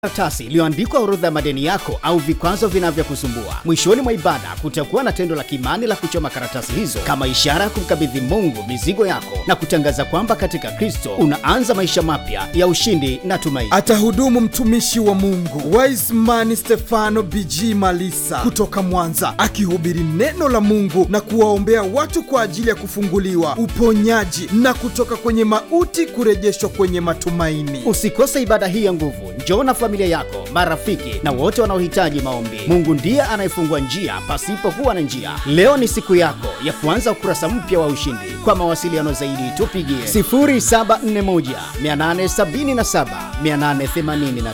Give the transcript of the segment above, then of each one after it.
karatasi iliyoandikwa orodha ya madeni yako au vikwazo vinavyokusumbua. Mwishoni mwa ibada kutakuwa na tendo la kimani la kuchoma karatasi hizo kama ishara ya kumkabidhi Mungu mizigo yako na kutangaza kwamba katika Kristo unaanza maisha mapya ya ushindi na tumaini. Atahudumu mtumishi wa Mungu Wiseman Stefano BG Malisa kutoka Mwanza, akihubiri neno la Mungu na kuwaombea watu kwa ajili ya kufunguliwa, uponyaji na kutoka kwenye mauti kurejeshwa kwenye matumaini. Usikose ibada hii ya nguvu. Njoo na familia yako, marafiki na wote wanaohitaji maombi. Mungu ndiye anayefungua njia pasipokuwa na njia. Leo ni siku yako ya kuanza ukurasa mpya wa ushindi. Kwa mawasiliano zaidi tupigie 0741 877 885.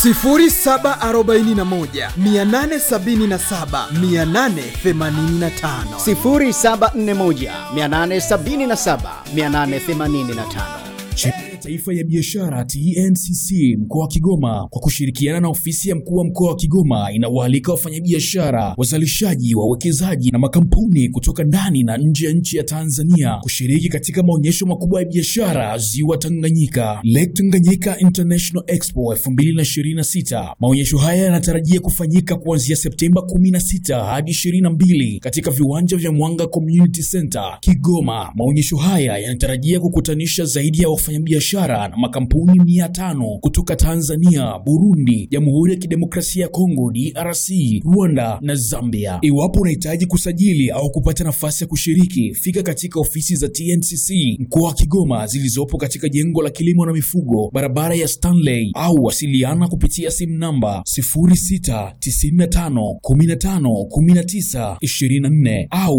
0741 877 885 0741 877 885. Chama ya Taifa ya Biashara TNCC mkoa wa Kigoma kwa kushirikiana na ofisi ya mkuu wa mkoa wa Kigoma inawaalika wafanyabiashara, wazalishaji, wawekezaji na makampuni kutoka ndani na nje ya nchi ya Tanzania kushiriki katika maonyesho makubwa ya biashara Ziwa Tanganyika, Lake Tanganyika International Expo 2026. Maonyesho haya yanatarajia kufanyika kuanzia Septemba 16 hadi 22 katika viwanja vya Mwanga Community Center Kigoma. Maonyesho haya yanatarajia kukutanisha zaidi ya wafanyabiashara na makampuni mia tano kutoka Tanzania, Burundi, Jamhuri ya Kidemokrasia ya Kongo DRC, Rwanda na Zambia. Iwapo unahitaji kusajili au kupata nafasi ya kushiriki, fika katika ofisi za TNCC mkoa wa Kigoma zilizopo katika jengo la kilimo na mifugo, barabara ya Stanley, au wasiliana kupitia simu namba 0695151924 au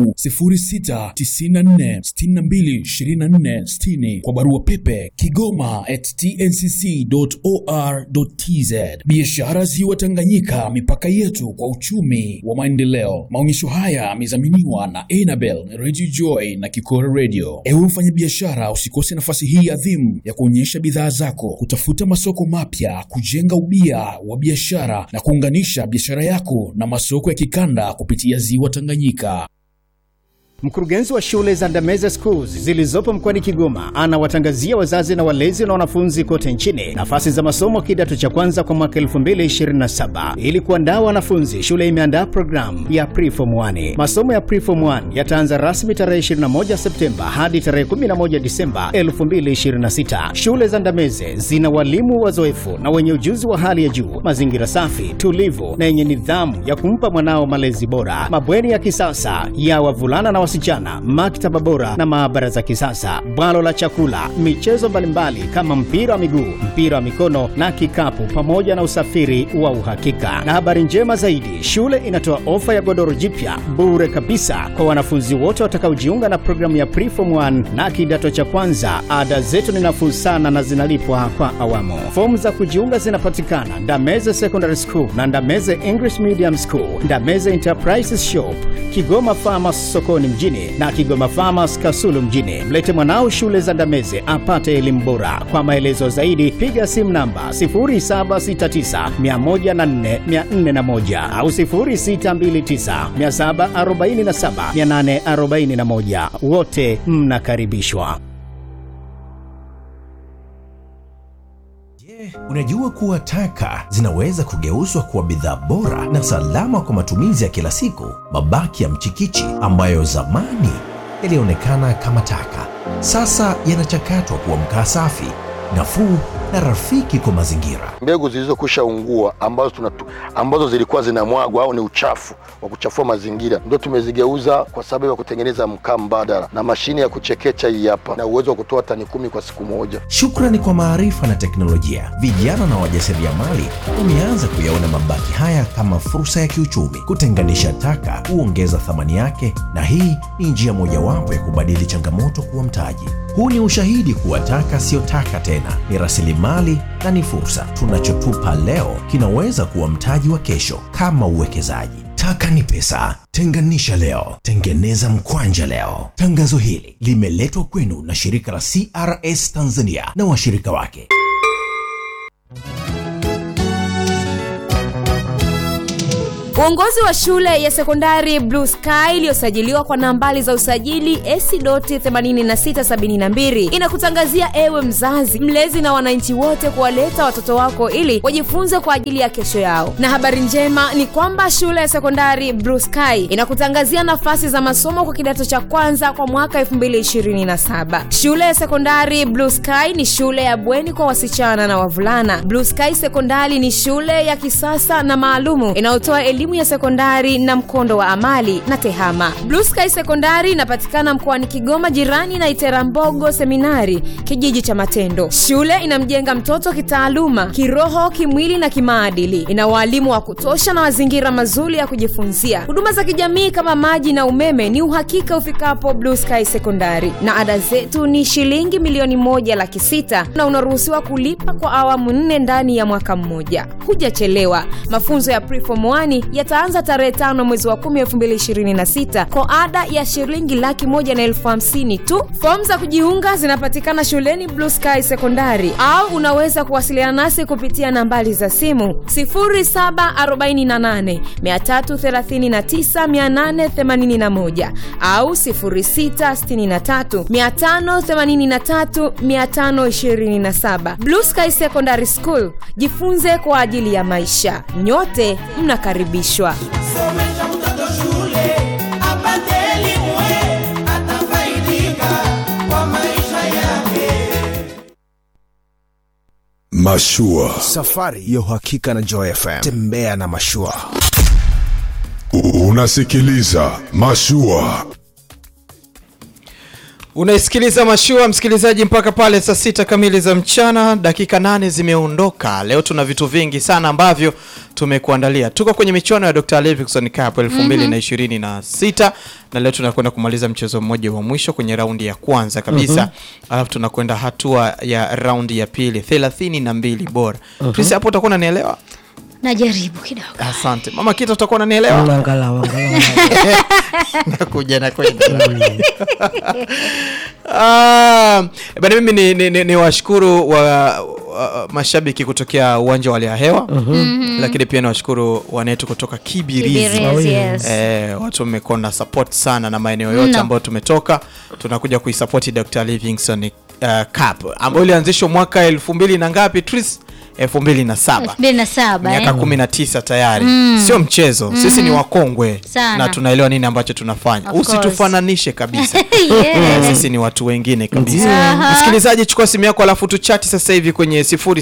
0694622460 kwa barua pepe kigoma at tncc.or.tz. Biashara Ziwa Tanganyika, mipaka yetu kwa uchumi wa maendeleo. Maonyesho haya yamedhaminiwa na Enabel Radio Joy na Kikora Radio. Ewe mfanyabiashara, usikose nafasi hii adhimu ya kuonyesha bidhaa zako, kutafuta masoko mapya, kujenga ubia wa biashara na kuunganisha biashara yako na masoko ya kikanda kupitia Ziwa Tanganyika. Mkurugenzi wa shule za Ndameze Schools zilizopo mkoani Kigoma anawatangazia wazazi na walezi na wanafunzi kote nchini nafasi za masomo kidato cha kwanza kwa mwaka 2027. Ili kuandaa wanafunzi, shule imeandaa programu ya Preform 1. Masomo ya Preform 1 yataanza rasmi tarehe 21 Septemba hadi tarehe 11 Disemba 2026. Shule za Ndameze zina walimu wazoefu na wenye ujuzi wa hali ya juu, mazingira safi, tulivu na yenye nidhamu ya kumpa mwanao malezi bora, mabweni ya kisasa ya wavulana na wasichana, maktaba bora na maabara za kisasa, bwalo la chakula, michezo mbalimbali kama mpira wa miguu, mpira wa mikono na kikapu, pamoja na usafiri wa uhakika. Na habari njema zaidi, shule inatoa ofa ya godoro jipya bure kabisa kwa wanafunzi wote watakaojiunga na programu ya Preform 1 na kidato cha kwanza. Ada zetu ni nafuu sana na zinalipwa kwa awamu. Fomu za kujiunga zinapatikana Ndameze Secondary School na Ndameze English Medium School, Ndameze Enterprises Shop, Kigoma Farmers sokoni mjini na Kigoma Farmers Kasulu mjini. Mlete mwanao shule za Ndameze apate elimu bora. Kwa maelezo zaidi piga simu namba 0769104401 au 0629747841. Wote mnakaribishwa. Unajua kuwa taka zinaweza kugeuzwa kuwa bidhaa bora na salama kwa matumizi ya kila siku. Mabaki ya mchikichi ambayo zamani yalionekana kama taka, sasa yanachakatwa kuwa mkaa safi, nafuu na rafiki kwa mazingira. Mbegu zilizokwisha ungua ambazo, tunatu, ambazo zilikuwa zinamwagwa au ni uchafu wa kuchafua mazingira ndio tumezigeuza kwa sababu ya kutengeneza mkaa mbadala, na mashine ya kuchekecha hii hapa na uwezo wa kutoa tani kumi kwa siku moja. Shukrani kwa maarifa na teknolojia, vijana na wajasiriamali wameanza kuyaona mabaki haya kama fursa ya kiuchumi. Kutenganisha taka huongeza thamani yake, na hii ni njia mojawapo ya kubadili changamoto kuwa mtaji. Huu ni ushahidi kuwa taka siyo taka tena, ni rasilimali na ni fursa. Tunachotupa leo kinaweza kuwa mtaji wa kesho, kama uwekezaji. Taka ni pesa. Tenganisha leo, tengeneza mkwanja leo. Tangazo hili limeletwa kwenu na shirika la CRS Tanzania na washirika wake. Uongozi wa shule ya sekondari Blue Sky iliyosajiliwa kwa nambari za usajili AC.8672 inakutangazia ewe mzazi, mlezi na wananchi wote kuwaleta watoto wako ili wajifunze kwa ajili ya kesho yao. Na habari njema ni kwamba shule ya sekondari Blue Sky inakutangazia nafasi za masomo kwa kidato cha kwanza kwa mwaka 2027. Shule ya sekondari Blue Sky ni shule ya bweni kwa wasichana na wavulana. Blue Sky Sekondari ni shule ya kisasa na maalumu inayotoa elimu ya sekondari na mkondo wa amali na tehama. Blue Sky Sekondari inapatikana mkoani Kigoma, jirani na Iterambogo Seminari, kijiji cha Matendo. Shule inamjenga mtoto kitaaluma, kiroho, kimwili na kimaadili. Ina waalimu wa kutosha na mazingira mazuri ya kujifunzia. Huduma za kijamii kama maji na umeme ni uhakika ufikapo Blue Sky Sekondari, na ada zetu ni shilingi milioni moja laki sita na unaruhusiwa kulipa kwa awamu nne ndani ya mwaka mmoja. Hujachelewa. Mafunzo ya Preform 1 yataanza tarehe tano mwezi wa kumi elfu mbili ishirini na sita kwa ada ya shilingi laki moja na elfu hamsini tu. Fomu za kujiunga zinapatikana shuleni Blue Sky Sekondari, au unaweza kuwasiliana nasi kupitia nambari za simu 0748 339 881 au 0663 583 527. Blue Sky Secondary School, jifunze kwa ajili ya maisha. Nyote mnakaribishwa. Somesha mtoto shule apate elimu, atafaidika kwa maisha yake. Mashua. Safari ya uhakika na Joy FM. Tembea na mashua. Unasikiliza Mashua. unaisikiliza mashua msikilizaji mpaka pale saa sita kamili za mchana dakika nane zimeondoka leo tuna vitu vingi sana ambavyo tumekuandalia tuko kwenye michuano ya dr livingston cup elfu mbili na ishirini na sita na leo tunakwenda kumaliza mchezo mmoja wa mwisho kwenye raundi ya kwanza kabisa Mhm. alafu tunakwenda hatua ya raundi ya pili thelathini na mbili bora Mhm. Chris, hapo utakuwa unanielewa najaribu kidogo asante mama kita utakuwa unanielewa angalau angalau nakuja nakwenda Ah, bana mimi ni, ni, ni, ni washukuru wa, wa mashabiki kutokea uwanja wa Lia Hewa Mhm. lakini pia ni washukuru wanetu kutoka Kibirizi, Kibirizi, yes. Eh, watu wamekuwa na support sana na maeneo yote Mno. ambayo tumetoka tunakuja kuisapoti Dr. Livingstone uh, Cup ambayo ilianzishwa mwaka elfu mbili na ngapi Tris? elfu mbili na saba elfu mbili na saba miaka eh? kumi na tisa tayari Mm. sio mchezo sisi ni Mhm. wakongwe Sana. na tunaelewa nini ambacho tunafanya Of course. usitufananishe kabisa Yeah. Eh, sisi ni watu wengine kabisa Aha. msikilizaji chukua simu yako alafu tuchati sasa hivi kwenye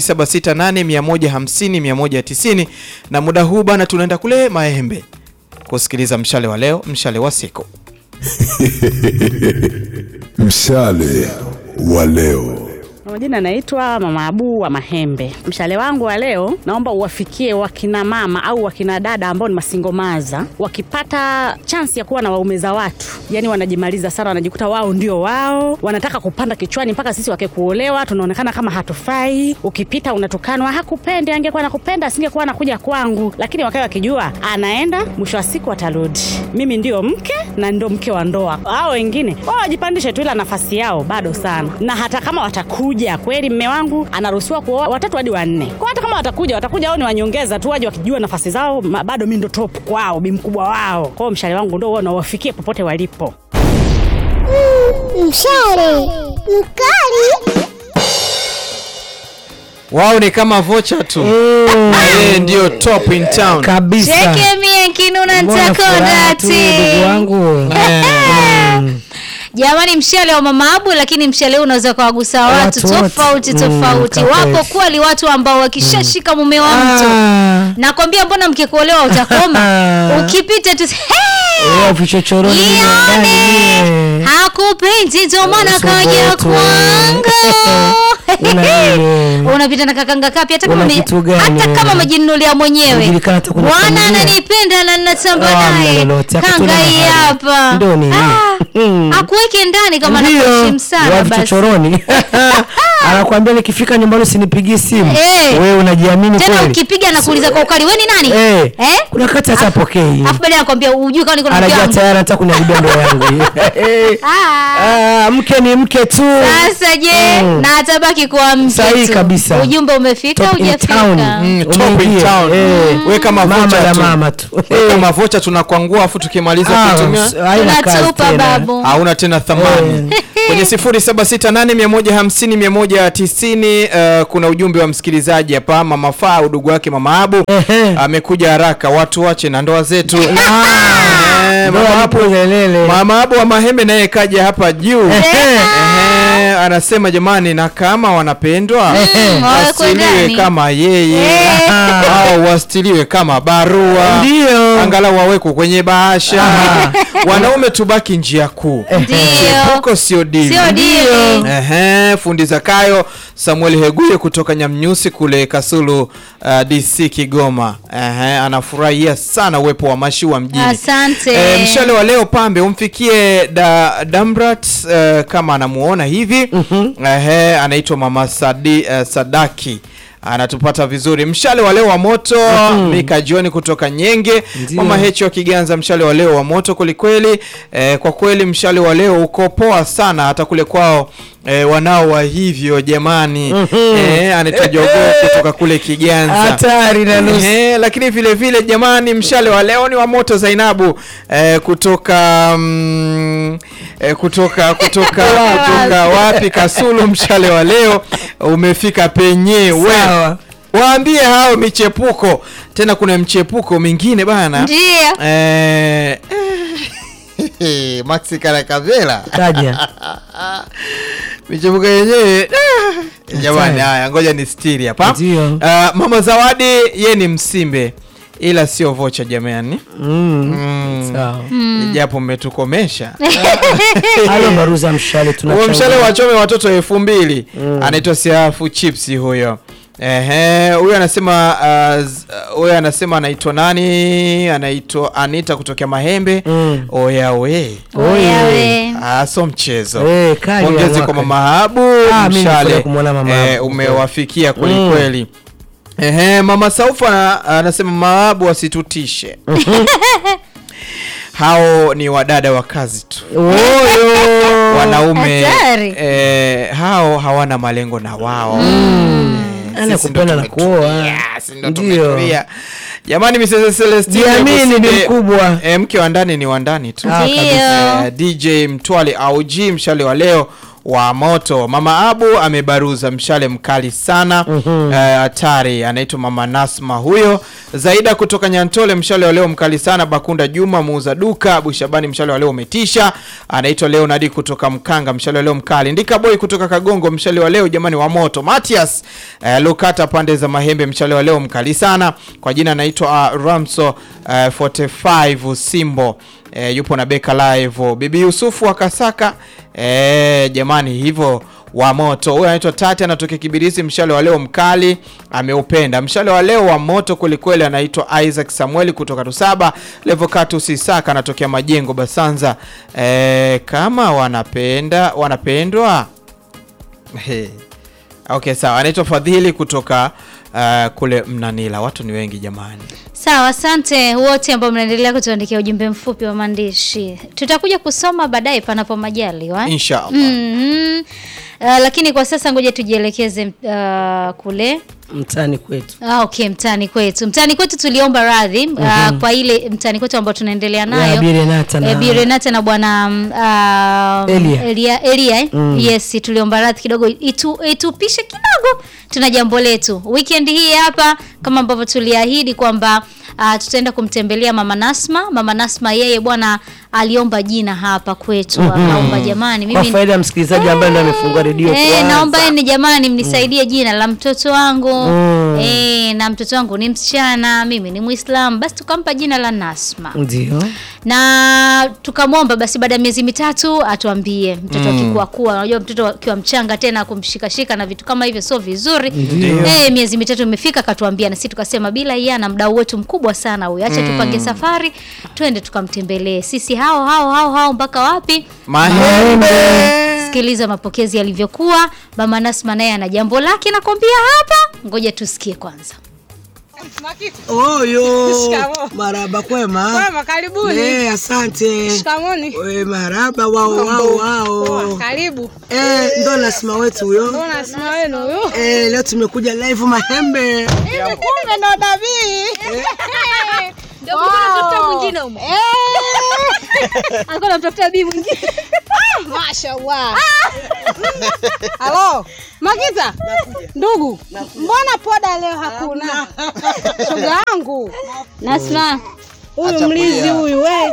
0768150190 na muda huu bana tunaenda kule maembe kusikiliza mshale wa leo mshale wa siku Mshale wa leo. Kwa majina naitwa Mama Abu wa Mahembe. Mshale wangu wa leo naomba uwafikie wakina mama au wakina dada ambao ni masingomaza, wakipata chansi ya kuwa na waume za watu, yani wanajimaliza sana, wanajikuta wao ndio wao, wanataka kupanda kichwani mpaka sisi wake kuolewa tunaonekana kama hatufai. Ukipita unatukanwa, hakupendi, angekuwa nakupenda asingekuwa anakuja kwangu. Lakini wakawa wakijua anaenda, mwisho wa siku atarudi. Mimi ndio mke na ndio mke wa ndoa. Hao wengine wao wajipandishe tu, ila nafasi yao bado sana, na hata kama watakuja kweli, mme wangu anaruhusiwa kuoa watatu hadi wanne. Kwa hata kama watakuja, watakuja au ni wanyongeza tu, waje wakijua nafasi zao, ma- bado mi ndo top kwao, bi mkubwa wao. Kwao mshale wangu ndo huo nawafikie popote walipo. Mshale mkali wao ni kama vocha tu Na yeye ndio top in town kabisa cheke mie kinuna Mbona furaha tu, ndugu wangu jamani mshale wa mama abu lakini mshale huu unaweza kuwagusa watu Watu wote. tofauti Mm, tofauti kwa wako kweli. kweli watu ambao wakishashika mume wa mtu Ah. nakwambia mbona mkikuolewa utakoma ukipita tu Wewe vichochoroni mimi ndani mie. hakupendi ndio maana kaja Subutu. kwangu Una nini? unapita na kakanga kapi hata kama Una ume- kitu gani hata wewe? kama umejinunulia mwenyewe Unajulikana hata kwenye bwana familia. ananipenda na ninatamba Ah, naye mna lolote, kanga hakuna hii mahali. hapa Ndio nini? Ah, akuweke ndani kama Ndio, anakuheshimu sana wa basi vichochoroni anakuambia nikifika nyumbani usinipigie simu Eh. wewe unajiamini tena kweli ukipiga nakuuliza kwa ukali we ni nani Eh. Eh? kuna kati hata apokei afu baadaye anakwambia ujui kama niko na mke anajua wangu tayari anataka kuniharibia ndoa yangu hii. Ah, mke ni mke tu sasa je Mm. na atabaki kuwa mke Sahihi tu. kabisa. ujumbe umefika Top in hujafika town. Mm, top in Umeingia. town. Eh. weka Mama mavocha la tu. mama tu. weka mavocha tunakwangua afu tukimaliza Ah, kutumia s- haina kazi Tunatupa tena. babu. hauna tena thamani kwenye 0768150190 uh, kuna ujumbe wa msikilizaji hapa mama faa udugu wake mama abu amekuja haraka watu wache na ndoa zetu Eh, Ndoa mama hapo abu lelele. mama abu wa mahembe naye kaja hapa juu Ehe, anasema jamani na kama wanapendwa wawekwe wasiliwe ndani. kama yeye au wastiliwe kama barua Ndio. angalau wawekwe kwenye bahasha wanaume tubaki njia kuu Ndio. chepuko sio dili Sio dili. Ehe, fundi Zakayo Samuel Heguye kutoka Nyamnyusi kule Kasulu uh, DC Kigoma. Ehe, anafurahia sana uwepo wa mashua mjini. Asante. Eh, mshale wa leo pambe umfikie da, Damrat uh, kama anamuona hivi. Ehe, anaitwa Mama Sadi, uh, Sadaki anatupata vizuri mshale wa leo wa moto Mika John kutoka Nyenge Ndio. Mama Hechi wa Kiganza mshale wa leo wa moto kwelikweli eh, kwa kweli mshale wa leo uko poa sana hata kule kwao eh, wanao wa hivyo jamani eh, anaitwa Jogoo kutoka kule Kiganza Hatari na nusu. eh, lakini vile vile jamani mshale wa leo ni wa moto Zainabu eh, kutoka mm, eh, kutoka kutoka kutoka wapi Kasulu mshale wa leo umefika penyewe Sawa. waambie hao michepuko tena kuna mchepuko mingine bana ndio eh, eh, Maxi Karakavela Taja. michepuko yenyewe ah, jamani haya ngoja ni stiri hapa Ndio. Ah, mama zawadi ye ni msimbe ila sio vocha jamani Mm. Sawa. japo mmetukomesha Halo baruza mshale huo tunachanga. mshale wachome watoto elfu mbili anaitwa siafu chipsi huyo Ehe, huyo anasema uh, z- uh, huyo anasema anaitwa nani anaitwa anita kutokea mahembe Mm. oya we Oya we. Ah, so mchezo Eh, kali ya pongezi mwaka. kwa mama Habu Ah, mimi mshale nafurahi kumwona mama eh, Habu. umewafikia kweli kweli Ehe, mama Saufa ana- anasema mama Habu wasitutishe hao ni wadada wa kazi tu Oyo. wanaume Hatari. eh, hao hawana malengo na wao Eh, Ana sisi kupenda ndo na tumetulia, kuoa. sisi ndo Ndio. tumetulia. jamani Mrs. Celestine Jiamini ni Businde, mkubwa. eh, mke wa ndani ni wa ndani tu Ah, Ndio. Eh, DJ Mtwale au G mshale wa leo wa moto. Mama Abu amebaruza mshale mkali sana Eh, hatari. anaitwa Mama Nasma huyo. Zaida kutoka Nyantole mshale wa leo mkali sana. Bakunda Juma muuza duka. Abu Shabani mshale wa leo umetisha. Anaitwa Leonard kutoka Mkanga mshale wa leo mkali. Ndika Boy kutoka Kagongo mshale wa leo jamani wa moto. Matias eh, Lukata pande za Mahembe mshale wa leo mkali sana. Kwa jina anaitwa uh, Ramso uh, 45 Simbo eh, yupo na Beka Live. Bibi Yusufu wa Kasaka eh, jamani hivyo wa moto. Huyu anaitwa Tati anatokea Kibirizi, mshale wa leo mkali ameupenda. Mshale wa leo wa moto kwelikweli, anaitwa Isaac Samueli kutoka Tusaba. Levocatus Isaka anatokea Majengo Basanza. Eh, kama wanapenda wanapendwa He. Okay, sawa. Anaitwa Fadhili kutoka uh, kule Mnanila. Watu ni wengi jamani. Sawa, asante wote ambao mnaendelea kutuandikia ujumbe mfupi wa maandishi. Tutakuja kusoma baadaye panapo majaliwa. Inshallah. Mhm. Uh, lakini kwa sasa ngoja tujielekeze uh, kule Mtani kwetu. Ah, okay, mtaani kwetu. Mtaani kwetu tuliomba radhi uh, kwa ile mtaani kwetu ambayo tunaendelea nayo. Ya Bi Renata na- Eh, Bi Renata na bwana um, uh, Elia. Elia, Elia eh? Mm. Yes, tuliomba radhi kidogo itu, itupishe kidogo. Tuna jambo letu. Weekend hii hapa kama ambavyo tuliahidi kwamba uh, tutaenda kumtembelea Mama Nasma. Mama Nasma yeye bwana aliomba jina hapa kwetu. Mhm. Akaomba jamani Kwa mimi faida ya msikilizaji ambaye ndo amefungua redio Eh, kwanza. naomba ni jamani mnisaidie jina la mtoto wangu. Mm. e, na mtoto wangu ni msichana mimi ni mwislamu basi tukampa jina la nasma ndio na tukamwomba basi baada ya miezi mitatu atuambie mtoto Mm. akikuwa kuwa unajua mtoto akiwa mchanga tena kumshikashika na vitu kama hivyo sio vizuri Ndio. eh miezi mitatu imefika akatuambia na sisi tukasema bila yana mdau wetu mkubwa sana huyu acha Mm. tupange safari twende tukamtembelee sisi hao hao hao hao mpaka wapi Mahembe. sikiliza mapokezi yalivyokuwa mama nasma naye ana jambo lake nakwambia hapa ngoja tusikie kwanza Oyo. Shikamoo. Maraba kwema. Kwema, karibuni. Eh, asante. Shikamoni. We maraba wao wao wao. Poa, karibu. Eh, ndo nasima wetu huyo. Ndo nasima wenu huyo. Eh, leo tumekuja live Mahembe. Hivi kumbe ndo Dabii. Ndio mtafuta mwingine huko. Alikuwa anamtafuta bibi mwingine. Mashallah. Halo, Makita. Ndugu, mbona poda leo hakuna? Shoga yangu. Nasma. Huyu Acha mlizi kulia. huyu we.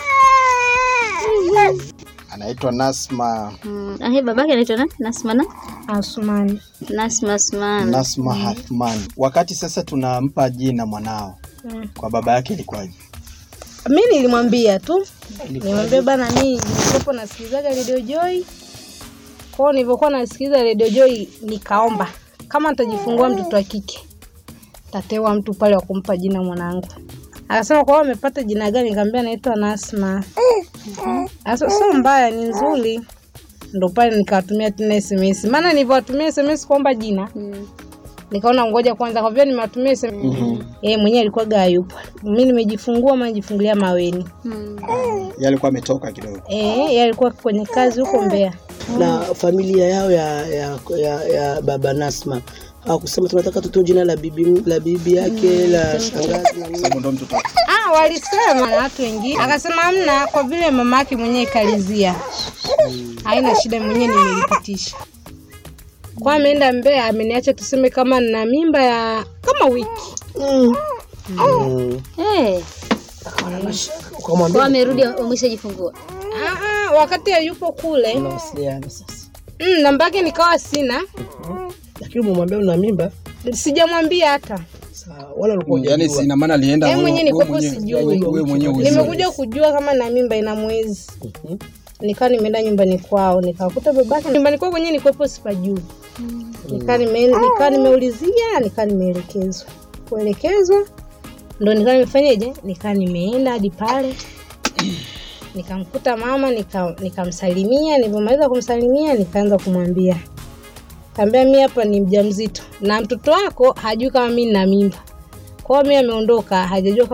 anaitwa Nasma Mm, ahe babake anaitwa nani? Nasma na? Asmani. Nasma Asmani. Nasma Hathman. Wakati sasa tunampa jina mwanao Mm. kwa baba yake ilikuwaje? mi nilimwambia tu nilimwambia bana mi nilikuwepo nasikilizaga radio joy kwao nilivyokuwa nasikiliza radio joy nikaomba kama nitajifungua mtoto wa kike tatewa mtu pale wa kumpa jina mwanangu akasema kwao amepata jina gani nikaambia naitwa nasma Asa sio mbaya ni nzuri ndo pale nikawatumia tena sms maana nilivyowatumia sms kuomba jina nikaona ngoja kwanza kwa vile nimewatumia sms Mhm. yeye mwenyewe alikuwa gayupo mi nimejifungua ama nijifungulia maweni Yeye alikuwa ametoka kidogo. Eh, yeye alikuwa kwenye kazi huko Mbeya. Na familia yao ya ya, ya, ya baba Nasma hawakusema tunataka tutoe jina la bibi la bibi yake la shangazi na nini. Sababu ndo mtoto wake. Ah, walisema na watu wengine, akasema hamna, kwa vile mama yake mwenyewe kalizia, haina shida, mwenyewe nimelipitisha. Kwa ameenda Mbeya, ameniacha tuseme kama nina mimba ya kama wiki Mm. Eh. Ukamwambia Kwa amerudi umeshajifungua. Ah, ah, wakati yupo kule unawasiliana sasa. mm, namba yake nikawa sina, Lakini umemwambia una mimba? sijamwambia hata Wala walikuwa Yaani si ina maana alienda Yeye wewe- mwenyewe wewe nilikuwa mwenyewe- sijui. wewe mwenyewe hujui. nimekuja kujua kama na mimba ina mwezi nikawa nimeenda nyumbani kwao nikakuta babake nyumbani kwao kwenyewe nikuwepo sipajui nikaa nime, nikaa nimeulizia nikaa nimeelekezwa kuelekezwa ndo nikaa nimefanyaje nikaa nimeenda hadi pale nikamkuta mama nika- nikamsalimia nilivyomaliza kumsalimia nikaanza kumwambia kaambia mi hapa ni mjamzito na mtoto wako hajui kama mi nina mimba kwao mi ameondoka hajajua kama